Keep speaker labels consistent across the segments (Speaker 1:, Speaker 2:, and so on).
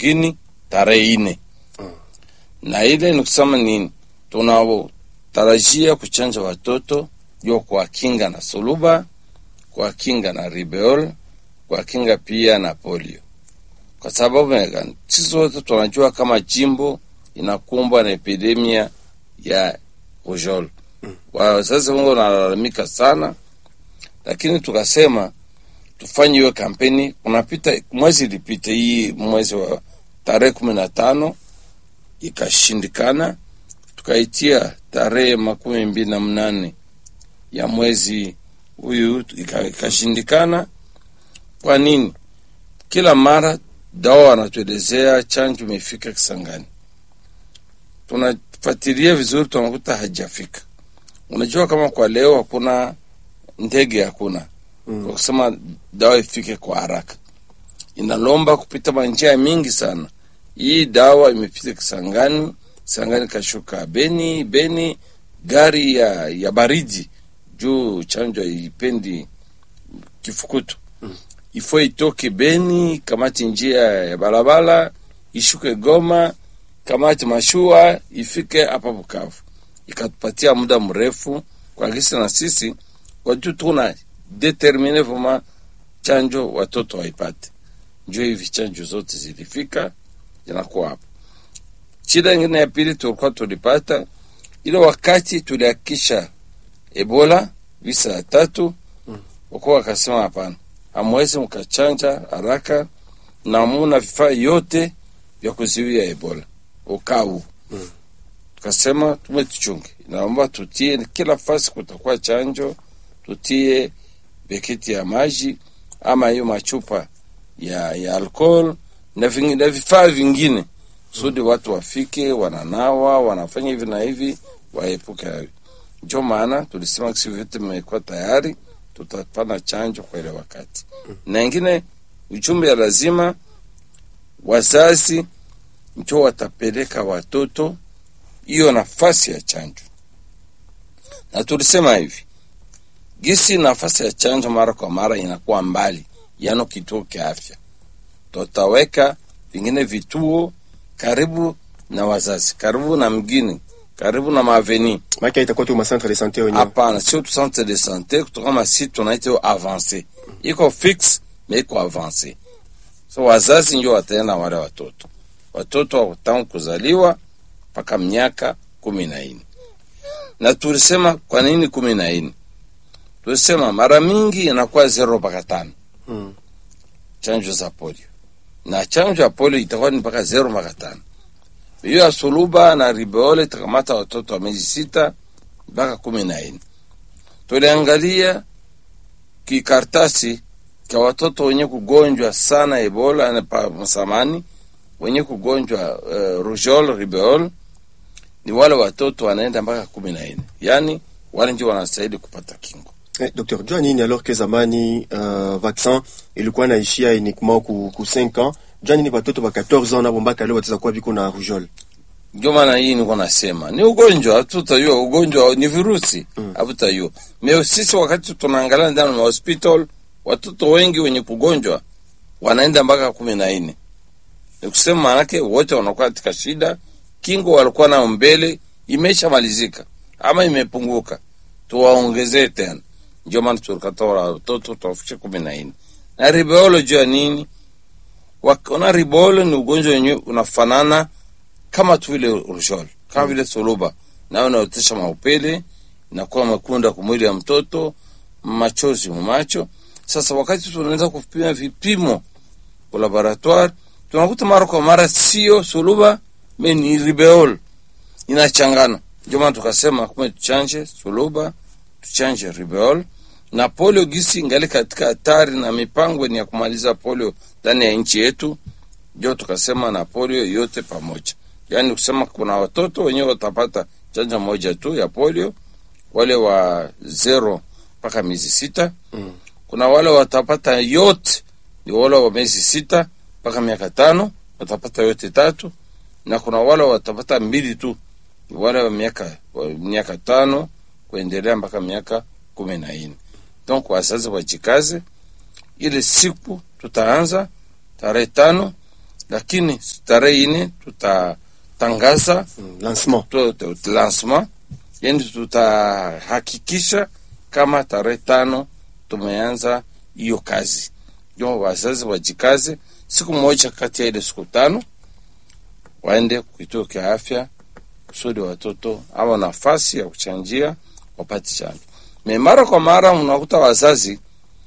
Speaker 1: mgini tarehe ine na ile ni kusema nini, tunatarajia kuchanja watoto juu kuwakinga na suluba, kuwakinga na ribeol, kuwakinga pia na polio, kwa sababu ya- sisi wote tunajua kama jimbo inakumbwa na epidemia ya rougeole. Wazazi wengi wanalalamika sana, lakini tukasema tufanye hiyo kampeni. Kunapita mwezi ilipita, hii mwezi wa tarehe kumi na tano ikashindikana, tukaitia tarehe makumi mbili na mnane ya mwezi huyu ika- ikashindikana. Kwa nini? Kila mara dawa wanatuelezea chanjo imefika Kisangani, tunafuatilia vizuri, tunakuta hajafika. Unajua kama kwa leo hakuna ndege, hakuna kwa kusema dawa ifike kwa haraka, inalomba kupita manjia mingi sana. Hii dawa imepita Kisangani, Kisangani kashuka Beni, Beni gari ya, ya baridi juu chanjo haipendi kifukutu ifo itoke Beni, kamati njia ya barabara ishuke Goma, kamati mashua ifike hapa Bukavu, ikatupatia muda mrefu kwa kisi na sisi kwa juu tuna determine vuma chanjo watoto waipate. Njo hivi chanjo zote zilifika zinakuwa hapo. Shida ingine ya pili tulikuwa tulipata ile wakati tulihakikisha Ebola visa ya tatu, wakuwa wakasema hapana, hamwezi mkachanja haraka na muna vifaa yote vya kuzuia Ebola ukau. Tukasema tumetuchunge, naomba tutie kila fasi kutakuwa chanjo, tutie beketi ya maji ama hiyo machupa ya, ya alcohol na, vingi- na vifaa vingine kusudi watu wafike wananawa wanafanya hivi na hivi waepuke hayo. Ndio maana tulisema kisi vyote mmekuwa tayari, tutapana chanjo kwa ile wakati. Na ingine ujumbe ya lazima wazazi njo watapeleka watoto hiyo nafasi ya chanjo, na tulisema hivi gisi nafasi ya chanjo mara kwa mara inakuwa mbali, yano kituo kia afya, tutaweka vingine vituo karibu na wazazi, karibu na mgini, karibu na maveni.
Speaker 2: Maki itakuwa tu ma centre de santé wenyewe.
Speaker 1: Hapana, sio tu centre de sante kutoka masi tunaita hiyo avance, iko fix na iko avance. So wazazi ndio wataenda wale watoto, watoto wa tangu kuzaliwa mpaka miaka kumi na nne. Na tulisema kwa nini kumi na nne? Tulisema mara mingi inakuwa zero mpaka tano
Speaker 2: Mm.
Speaker 1: chanjo za polio, na chanjo ya polio itakuwa ni mpaka zero mpaka tano. Hiyo ya suluba na ribeole itakamata watoto wa miezi sita mpaka kumi na nne. Tuliangalia kikartasi kwa watoto wenye kugonjwa sana Ebola na pa msamani, wenye kugonjwa uh, rougeole ribeole ni wale watoto wanaenda mpaka kumi na nne, yaani wale ndio wanastahili kupata kingo.
Speaker 2: Eh, Dr. Jua nini alors que zamani uh, vaccin ilikuwa naishia uniquement ku, ku 5 ans. Jua nini watoto wa 14 ans nabo mpaka leo wataweza kuwa biko na rougeole.
Speaker 1: Ndio maana hii niko nasema ni ugonjwa, hatutayua ugonjwa ni virusi, hatutayua. Meo sisi wakati tunaangalia ndani ya hospital, watoto wengi wenye kugonjwa wanaenda mpaka kumi na nne. Ni kusema maanake wote wanakuwa katika shida, kingo walikuwa nao mbele imeshamalizika ama imepunguka, tuwaongezee tena. Ndio maana tulikatoa watoto tuwafikishe kumi na nne. Na ribeolo juu ya nini? Wakona ribeolo ni ugonjwa wenyewe unafanana kama tu vile rougeole, kama vile suluba, nayo inaotesha maupele, inakuwa makunda kwa mwili ya mtoto, machozi mumacho. Sasa wakati tunaanza kupima vipimo kwa laboratoire, tunakuta mara kwa mara sio suluba, me ni ribeole, inachangana. Ndio maana tukasema kumbe tuchanje suluba, tuchanje ribeole na polio gisi ingali katika hatari na mipango ni ya kumaliza polio ndani ya nchi yetu, ndio tukasema na polio yote pamoja yaani kusema kuna watoto wenyewe watapata chanjo moja tu ya polio, wale wa zero mpaka miezi sita.
Speaker 2: Mm.
Speaker 1: Kuna wale watapata yote, ni wale wa miezi sita mpaka miaka tano watapata yote tatu, na kuna wale watapata mbili tu, ni wale wa miaka wa miaka tano kuendelea mpaka miaka kumi na nne. Donc wazazi wajikaze, ile siku tutaanza tarehe tano lakini tarehe ine tutatangaza
Speaker 2: Mm, lancement
Speaker 1: tu- tu- tu- lancement, yani tutahakikisha kama tarehe tano tumeanza hiyo kazi. Jo, wazazi wajikaze, siku moja kati ya ile siku tano waende kituo cha afya kusudi watoto awa nafasi ya kuchanjia wapate chanjo. Me mara kwa mara unakuta wazazi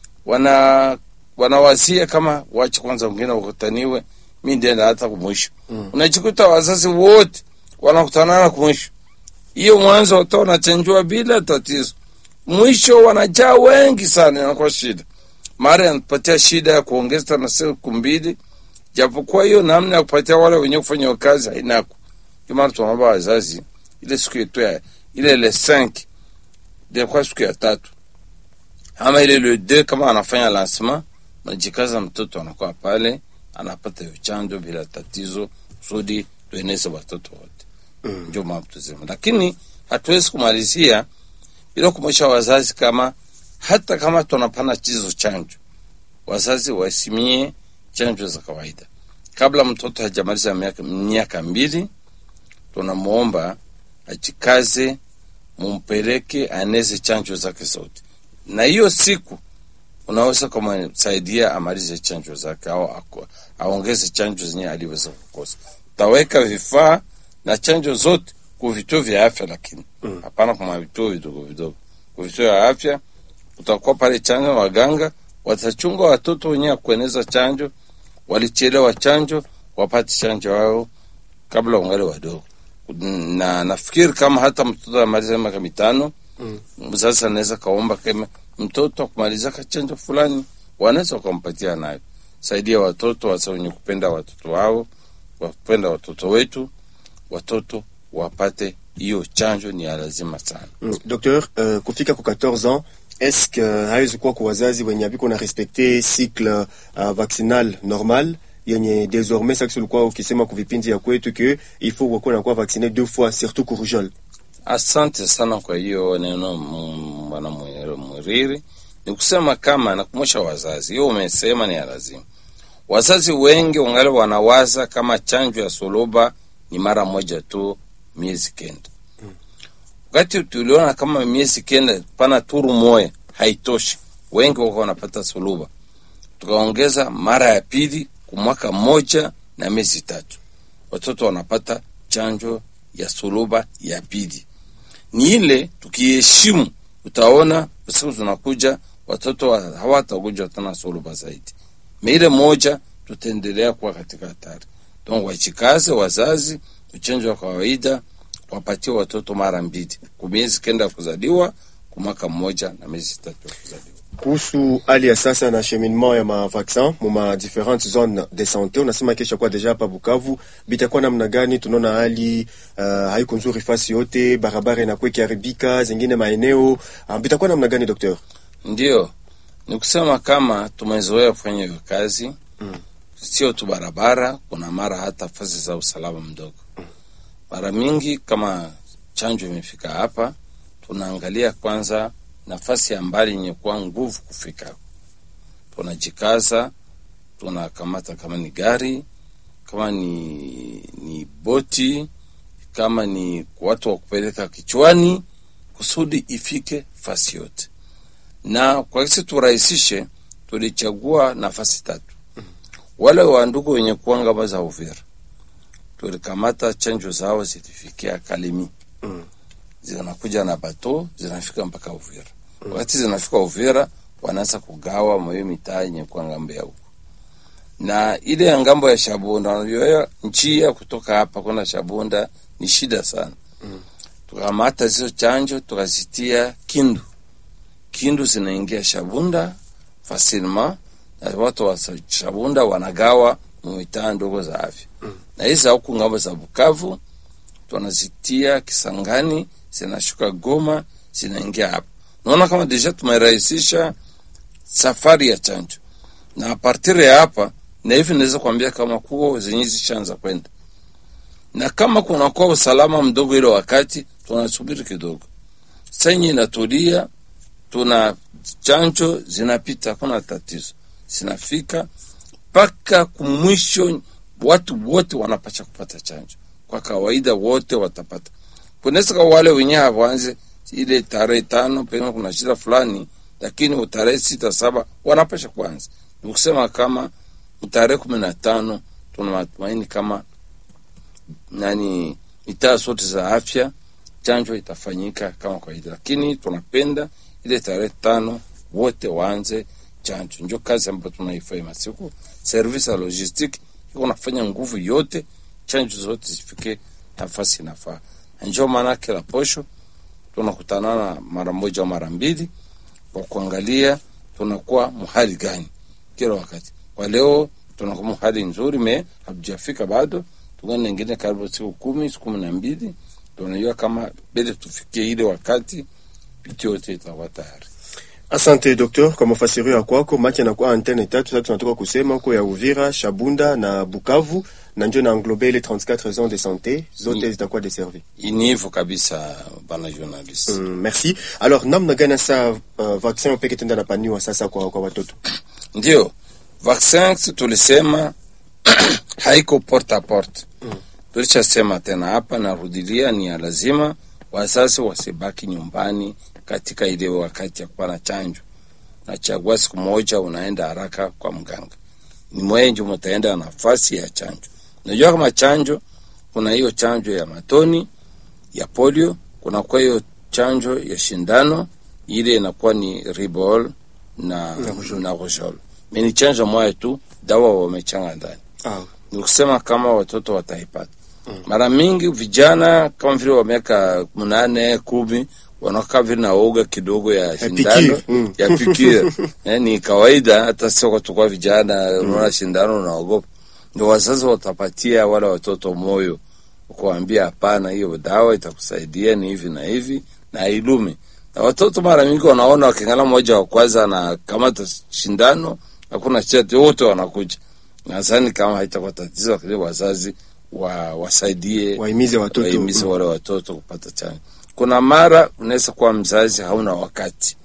Speaker 1: wana wanawazia kama wache kwanza wengine wakutaniwe, mi ndienda hata kumwisho.
Speaker 2: Mm.
Speaker 1: Unajikuta wazazi wote wanakutanana kumwisho, hiyo mwanzo watoto wanachanjua bila tatizo, mwisho wanajaa wengi sana, inakuwa shida. Mara anapatia shida ya kuongeza na siku mbili, japokuwa hiyo namna ya kupatia wale wenye kufanya hiyo kazi hainako. Ndio maana tunaomba wazazi ile siku yetu ya ile le 5 ilikuwa siku ya tatu ama ile le 2 kama anafanya lancement, najikaza mtoto anakuwa pale anapata hiyo chanjo bila tatizo, kusudi tueneze watoto wote
Speaker 2: Mm.
Speaker 1: ndio mambo tusema, lakini hatuwezi kumalizia bila kumwesha wazazi kama hata kama tunapana chizo chanjo, wazazi wasimie chanjo za kawaida kabla mtoto hajamaliza miaka, miaka mbili. Tunamwomba ajikaze, mumpeleke aneze chanjo zake zote, na hiyo siku unaweza kumsaidia amalize chanjo zake au ako- aongeze chanjo zenye aliweza kukosa. Taweka vifaa na chanjo zote ku vituo vya afya, lakini
Speaker 2: Mm.
Speaker 1: hapana kwa vituo vidogo vidogo. Ku vituo vya afya utakuwa pale chanjo, waganga watachunga watoto wenyewe kueneza chanjo, walichelewa chanjo wapate chanjo wao kabla wangali wadogo. Na nafikiri kama hata mtoto amaliza miaka mitano
Speaker 2: Mm.
Speaker 1: mzazi anaweza kaomba kama mtoto akumaliza chanjo fulani, wanaweza wakampatia nayo. Saidia watoto wasa wenye kupenda watoto wao, wapenda watoto wetu, watoto wapate hiyo chanjo, ni ya lazima sana.
Speaker 2: Mm. Docteur, uh, kufika ku 14 ans est-ce que haiwezi kuwa kwa wazazi wenye abiko na respecte cycle uh, vaccinal normal yenye désormais sasa ulikuwa ukisema ku vipindi ya kwetu que il faut wakuwa nakuwa vacciner deux fois surtout ku rougeole.
Speaker 1: Asante sana kwa hiyo neno mm, bwana Mwe- Mwiriri. Ni kusema kama nakumosha wazazi, hiyo umesema ni ya lazima. Wazazi wengi wangali wanawaza kama chanjo ya suluba ni mara moja tu miezi kenda. Wakati tuliona kama miezi kenda pana turu moya haitoshi, wengi wako wanapata suluba, tukaongeza mara ya pili kwa mwaka mmoja na miezi tatu, watoto wanapata chanjo ya suluba ya pili ni ile tukiheshimu, utaona siku zinakuja watoto wa- hawatakuja tena suluba zaidi. Meile moja tutaendelea kuwa katika hatari. Donc wachikaze wazazi, uchanjo wa kawaida wapatie watoto mara mbili, kwa miezi kenda ya kuzaliwa, kwa mwaka mmoja na miezi tatu ya kuzaliwa.
Speaker 2: kuhusu hali ya sasa na cheminement ya mavaccin mu ma différentes zones de santé, unasema kesha kwa deja hapa Bukavu bitakuwa namna gani? Tunaona hali uh, haiko nzuri fasi yote, barabara inakuwa ikiharibika, zingine maeneo uh, bitakuwa namna gani docteur?
Speaker 1: Ndio ni kusema kama tumezoea kufanya hiyo kazi
Speaker 2: Mm.
Speaker 1: sio tu barabara, kuna mara hata fasi za usalama mdogo. Mara mingi kama chanjo imefika hapa, tunaangalia kwanza nafasi ya mbali yenye kuwa nguvu kufika, tunajikaza, tunakamata kama ni gari, kama ni, ni boti, kama ni watu wa kupeleka kichwani, kusudi ifike fasi yote na kwa kisi turahisishe, tulichagua nafasi tatu. Wale wa ndugu wenye kuwa ngamba za Uvira tulikamata chanjo zao zilifikia Kalemi,
Speaker 2: Mm.
Speaker 1: zinakuja na bato zinafika mpaka Uvira. Wakati zinafika Uvira, wanaanza kugawa mwayo mitaa yenye kuwa ngambo ya huko, na ile ya ngambo ya Shabunda, unajua njia kutoka hapa kwenda Shabunda ni shida sana.
Speaker 2: Mm.
Speaker 1: Tukamata hizo chanjo tukazitia Kindu Kindu zinaingia Shabunda facilement na watu wa sa- Shabunda wanagawa mitaa ndogo za afya
Speaker 2: Mm.
Speaker 1: na hizi za huku ngambo za Bukavu tunazitia Kisangani, zinashuka Goma, zinaingia hapa. Naona kama deja tumerahisisha safari ya chanjo, na apartiri ya hapa na hivi naweza kuambia kama kuo zenye zishaanza kwenda, na kama kunakuwa usalama mdogo ile wakati tunasubiri kidogo, senye inatulia tuna chanjo zinapita, hakuna tatizo, zinafika mpaka kumwisho watu wote wanapasha kupata chanjo kwa kawaida, wote watapata. Kunaweza kwa wale wenyewe hawaanze ile tarehe tano, pengine kuna shida fulani, lakini tarehe sita saba wanapasha kuanza. Ni kusema kama tarehe kumi na tano tuna matumaini kama nani mitaa zote za afya chanjo itafanyika kama kawaida, lakini tunapenda ile tarehe tano wote waanze chanjo. Ndio kazi ambayo tunaifanya masiku. Service ya logistic iko nafanya nguvu yote chanjo zote zifike nafasi inafaa. Ndio maana kila posho tunakutanana mara moja au mara mbili kwa kuangalia tunakuwa mhali gani kila wakati. Kwa leo tunakuwa mhali nzuri, me hatujafika bado, tungana nyingine karibu siku kumi siku kumi na mbili tunajua kama bele tufikie ile wakati vitu yote itakuwa tayari.
Speaker 2: Asante docteur kwa mafasirio ya kwako. Maki anakuwa antenne tatu sasa, tunatoka kusema huko ya Uvira, Shabunda na Bukavu, na ndio na englobe ile 34 zones de santé zote
Speaker 1: Ni-
Speaker 2: zitakuwa desservi.
Speaker 1: Ni hivyo kabisa, bana journalist.
Speaker 2: Mm, merci. Alors namna gani sasa uh, vaccin peke tenda napaniwa sasa kwa, kwa watoto?
Speaker 1: Ndio vaccin tulisema haiko porte a porte
Speaker 2: Mm.
Speaker 1: tulishasema tena hapa, narudilia, ni ya lazima wazazi wasibaki nyumbani katika ile wakati ya kuwa na chanjo. Nachagua siku moja, unaenda haraka kwa mganga, ni mwenje mutaenda nafasi ya chanjo. Unajua kama chanjo, kuna hiyo chanjo ya matoni ya polio, kuna kwa hiyo chanjo ya shindano, ile inakuwa ni ribol na,
Speaker 2: Na rougeole.
Speaker 1: na rougeole. Mimi ni chanjo moja tu, dawa wamechanga ndani
Speaker 2: Ah,
Speaker 1: ni kusema kama watoto wataipata mara mingi vijana kama vile wa miaka mnane kumi wanakaa vile na oga kidogo ya shindano
Speaker 2: pikir, mm.
Speaker 1: ya pikir eh, ni kawaida hata sio tukua vijana unaona shindano unaogopa ndio wazazi watapatia wale watoto moyo kuambia hapana hiyo dawa itakusaidia ni hivi na hivi na ilume na watoto mara mingi wanaona wakingala mmoja wa kwanza na kamata shindano hakuna chati wote wanakuja nadhani kama haitakuwa tatizo lakini wazazi wa, wasaidie
Speaker 2: wahimize watoto.
Speaker 1: wahimize
Speaker 2: Mm.
Speaker 1: wale watoto kupata chanjo. Kuna mara unaweza kuwa mzazi hauna wakati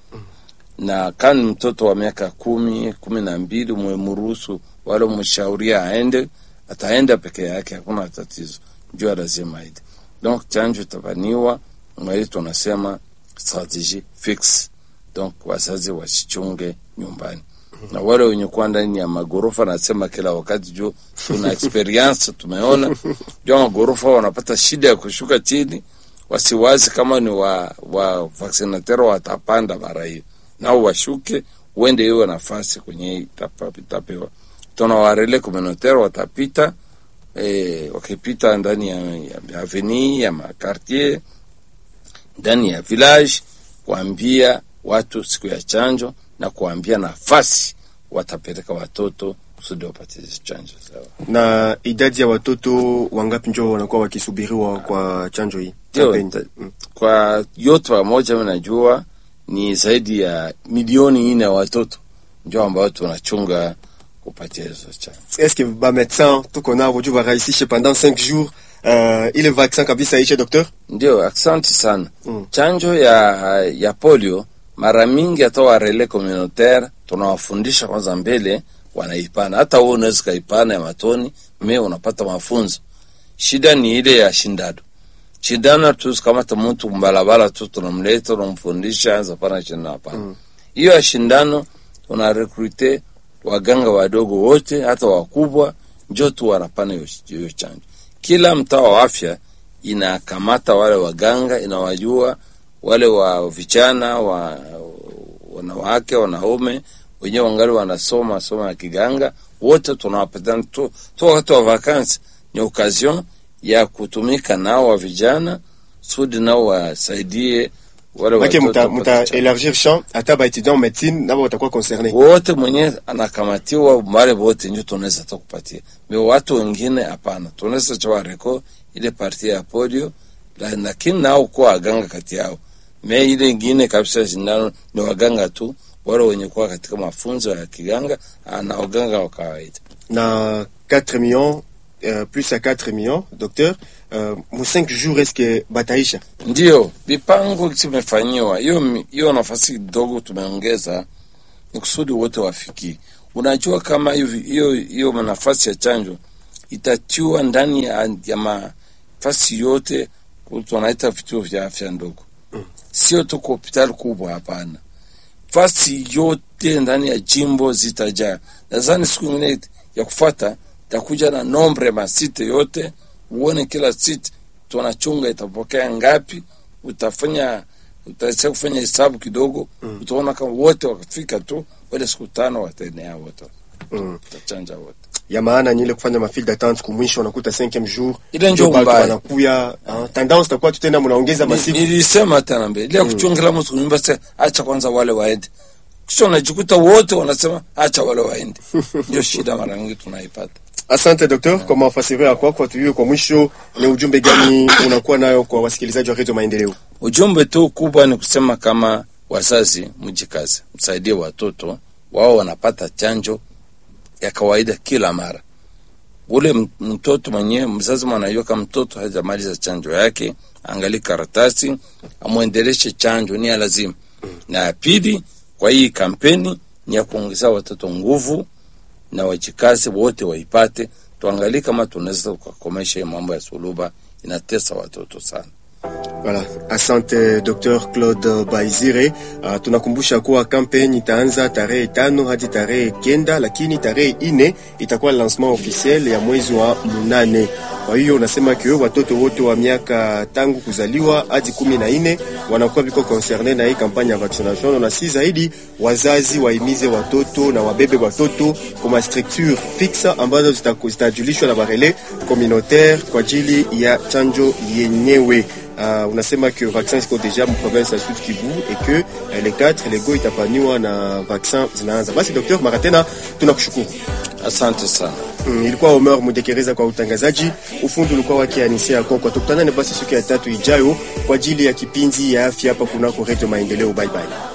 Speaker 1: na kama ni mtoto wa miaka kumi kumi na mbili mwemruhusu wale mshauria aende, ataenda peke yake, hakuna tatizo, jua lazima aende. Donc chanjo itafaniwa mwali, tunasema strategie fixe. Donc wazazi wasichunge nyumbani na wale wenye kuwa ndani ya magorofa, nasema kila wakati juu tuna experience tumeona, juu magorofa wanapata shida ya kushuka chini, wasiwazi kama ni wa, wa vaccinateur watapanda mara hiyo, nao washuke uende hiyo nafasi kwenye itapa- itapewa. Tuna warele communautaire watapita eh, wakipita ndani ya, ya avenue ya makartier ndani ya village kuambia watu siku ya chanjo na kuambia nafasi watapeleka watoto kusudi wapate hizo chanjo zao.
Speaker 2: Na idadi ya watoto wangapi njo wanakuwa wakisubiriwa kwa chanjo hii?
Speaker 1: Ndio,
Speaker 2: Kampeni.
Speaker 1: ta-
Speaker 2: Mm.
Speaker 1: Kwa yote pamoja, mimi najua ni zaidi ya milioni nne ya watoto ndio ambao tunachunga kupatia hizo chanjo.
Speaker 2: Est-ce que ba médecin tuko navo juu warahisishe pendant 5 jours uh, ile vaccin kabisa ishe docteur?
Speaker 1: Ndio, asante sana.
Speaker 2: Mm.
Speaker 1: Chanjo ya ya polio mara mingi hata wa relais communautaire tunawafundisha kwanza mbele wanaipana. Hata wewe unaweza kaipana ya matoni, me unapata mafunzo. Shida ni ile ya shindano. Shindano tu kama ta mtu mbalabala tu tunamleta tunamfundisha anza pana shindano hapana. Hiyo ya shindano tuna recruite waganga wadogo wote hata wakubwa njoo tu wanapana hiyo hiyo chanjo. Kila mtaa wa afya inakamata wale waganga, inawajua wale wa vijana wa wanawake, wanaume wenyewe wangali wanasoma soma ya kiganga, wote tunawapatana tu, tu wakati wa vakansi ni occasion ya kutumika nao wa vijana sudi nao wasaidie wale
Speaker 2: Make
Speaker 1: watoto
Speaker 2: muta,
Speaker 1: wapate
Speaker 2: muta
Speaker 1: chanjo.
Speaker 2: élargir champ hata ba étudiant en médecine nabo watakuwa concerné.
Speaker 1: wote mwenye anakamatiwa wale wote ndio tunaweza tu kupatia me watu wengine hapana tunaweza chawa reko ile parti ya polio la- lakini nao kuwa waganga kati yao me ile ingine kabisa shindano ni waganga tu wale wenye kuwa katika mafunzo ya kiganga ah, na waganga wa kawaida
Speaker 2: Na 4 millions uh, plus ya 4 millions docteur uh, mu 5 jours est-ce que bataisha?
Speaker 1: ndio mipango zimefanyiwa hiyo mi- hiyo nafasi kidogo tumeongeza ni kusudi wote wafikie unajua kama hivi hiyo hiyo nafasi ya chanjo itatiwa ndani ya, ya mafasi yote wanaita vituo vya afya ndogo
Speaker 2: Mm.
Speaker 1: sio tu kwa hospitali kubwa hapana fasi yote ndani ya jimbo zitajaa nadhani siku ingine ya kufata takuja na nombre masite yote uone kila site tunachunga itapokea ngapi utafanya utaisa kufanya hesabu kidogo
Speaker 2: Mm.
Speaker 1: utaona kama wote wakafika tu wale siku tano wataenea wote
Speaker 2: Mm.
Speaker 1: utachanja wote
Speaker 2: ya maana ni ile kufanya mafile d'attente kumwisho unakuta 5e jour
Speaker 1: Ile ndio
Speaker 2: batu
Speaker 1: mbaya.
Speaker 2: wanakuya ah, tendance takuwa tu tena mnaongeza
Speaker 1: Ni-
Speaker 2: masiku
Speaker 1: nilisema tena mbele ile ya kuchungila mtu kunyumba sasa acha kwanza wale waende kisha unajikuta wote wanasema acha wale waende ndio shida mara nyingi tunaipata
Speaker 2: Asante docteur, kwa mafasirio ya kwako. Tujue kwa mwisho ni ujumbe gani unakuwa nayo kwa wasikilizaji wa Radio Maendeleo?
Speaker 1: ujumbe tu kubwa ni kusema kama wazazi mjikaze msaidie watoto wao wanapata chanjo ya kawaida kila mara ule m- mtoto mwenyewe mzazi mwanaiweka mtoto hajamaliza chanjo yake angali karatasi amwendeleshe chanjo ni ya lazima na ya pili kwa hii kampeni ni ya kuongeza watoto nguvu na wajikaze wote waipate tuangalie kama tunaweza kukomesha hii mambo ya suluba inatesa watoto sana
Speaker 2: Voilà. Asante Dr. Claude Baizire. Uh, tunakumbusha kuwa kampeni itaanza tarehe tano hadi tarehe kenda, lakini tarehe ine itakuwa lancement officiel ya mwezi wa munane. Kwa hiyo unasema kio watoto wote wa miaka tangu kuzaliwa hadi kumi na ine wanakuwa biko concerne na hii kampanya ya vaccination, na si zaidi wazazi waimize watoto na wabebe watoto kwa structure fixe ambazo zitaku- zitajulishwa na barele communautaire kwa ajili ya chanjo yenyewe. Uh, unasema que vaccin ziko deja mu province ya Sud Kivu et que uh, les 4 lego itapaniwa na vaccin zinaanza. Basi Dr. mara tena tunakushukuru.
Speaker 1: asante sana
Speaker 2: Mm, ilikuwa Omer Mudekereza kwa utangazaji, ufundi ulikuwa wake Anisia Kokwa. Tukutanane basi siku ya tatu ijayo kwa ajili ya kipindi ya afya hapa kunako Radio Maendeleo. Bye bye.